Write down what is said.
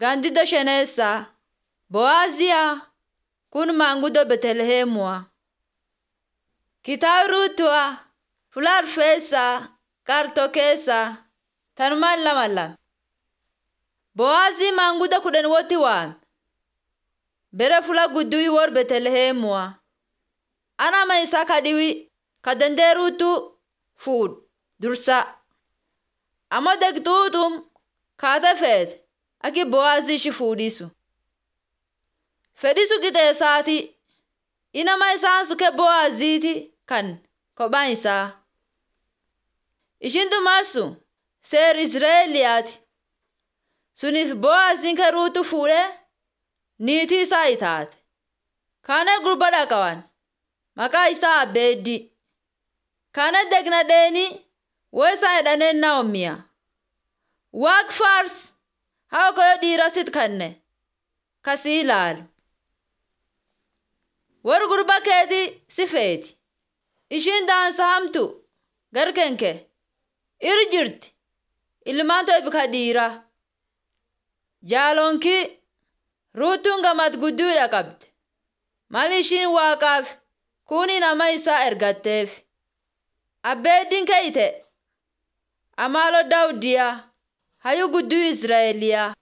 Gaandiddoo shaneessaa Bo'aaziyaa kun maanguddoo Beetlihemuu. Kitaaba Ruutuwaa Fuula Arfeessaa Qarxoo keessaa tanumaan lama lama. Bo'aazii maanguddoo kudhan walitti waame. Bere fuula gudduu warra Beetlihemuu. Anama isaa kadhiwi ka dandee ruutuu fuudhu dursa. Ammoo deegtuutum kaatee feete akka Bo'aazii ishii fuudhisu. Fedhisu qixeessaati. Inama isaan suke Bo'aaziiti kan kophaan isaa. Ishiin dumarsu seer Izraa'eliyaati. Suniif Bo'aaziin kan ruutu fuudhee niitii isaa itaate. Kaana gurbaa qaban maqaa isaa Abeeddi. Kaana degna dheeni woo isaan jedhaneen Naa'omiyaa. Waaq faars haa koyoo dhiira sit kanne kasii ilaalu. Warri gurbaa keetii si feeti. Ishiin daansa hamtu garkenke irra jirti. Ilmaan too ibka dhiiraa. Jaaloonkii ruutuun gamad gudduudha qabde. Maal ishiin waaqaaf kuni nama isaa ergatteef. Abbeeddiin keeyite amaaloo daawudiyaa hayyuu gudduu Izraa'eliyaa.